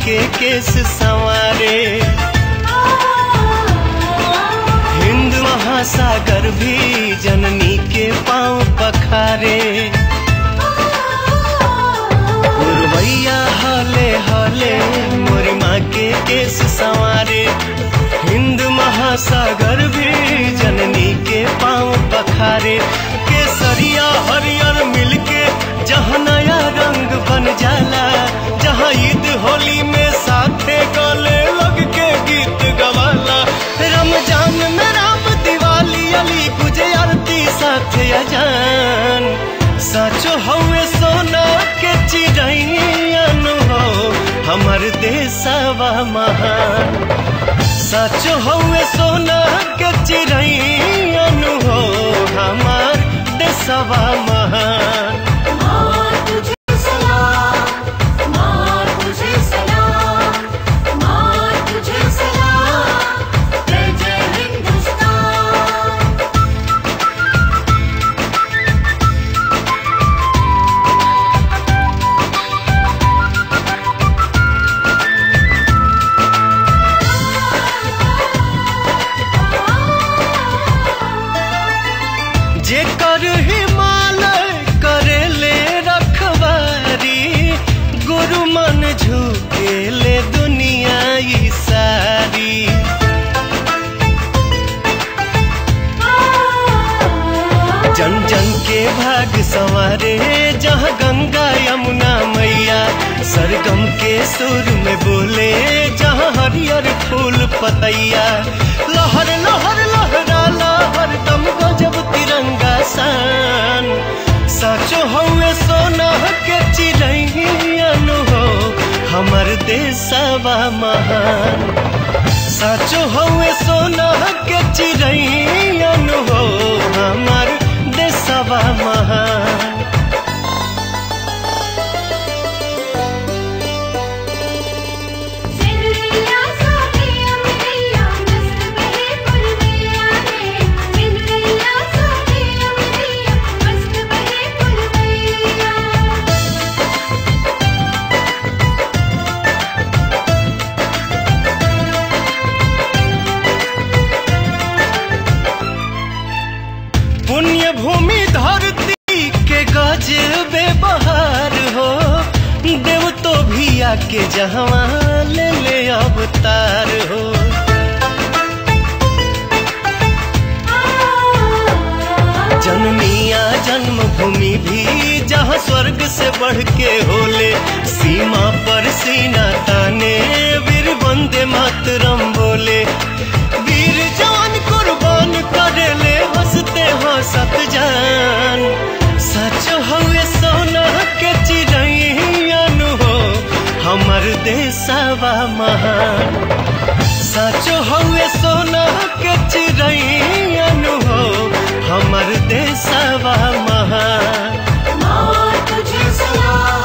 के केस संवारे हिंद महासागर भी जननी के पांव पखारे गुरवैया हले हले मोरी माँ के केस संवारे हिंद महासागर भी जननी के पांव पखारे केसरिया हरियर मिलके जहाँ नया रंग बन जाला जहाँ ईद होली में साथे गले लग के गीत गवाला रमजान में राम दिवाली अली गुजे आरती साथे अजान साचो हवे सोना के चिड़ैन हो हमर देशवा महान साचो हवे सोना के चिड़ैन हो हमर देशवा महान माँ तुझे सलाम माँ तुझे सलाम माँ तुझे सलाम जय जय हिंदुस्तान जेकर हिमालय करेले रखवारी गुरु मन झुकेले दुनिया ई सारी जन जन के भाग संवारे जहाँ गंगा यमुना मैया सरगम के सुर में बोले जहाँ हरियर फूल पतैया लहर लहर लहरा लहर दम गजब तिरंगा सान साचो हवे सोना के चिड़ैन हो हमर देशवा महान साचो हवे सोना के चिड़ैन हो हमर देशवा महान सिंदरिया सोनिया मिलिया मस्त बहे पुरवैया रे सिंदरिया सोनिया मिलिया मस्त बहे पुरवैया पुण्य भूमि धरती के गजबे बहार हो देव तो भी आके जहवा ले ले अवतार हो जननिया जन्मभूमि भी जहाँ स्वर्ग से बढ़ के होले सीमा पर सीना ताने वीर वंदे मातरम बोले वीर जान कुर्बान करेले हंसते हंसत जान सच हवे सोना के चिड़ैन हो हमर देशवा महान साचो हवे सोना के चिड़ैन हो हमर देशवा महान माँ तुझे सलाम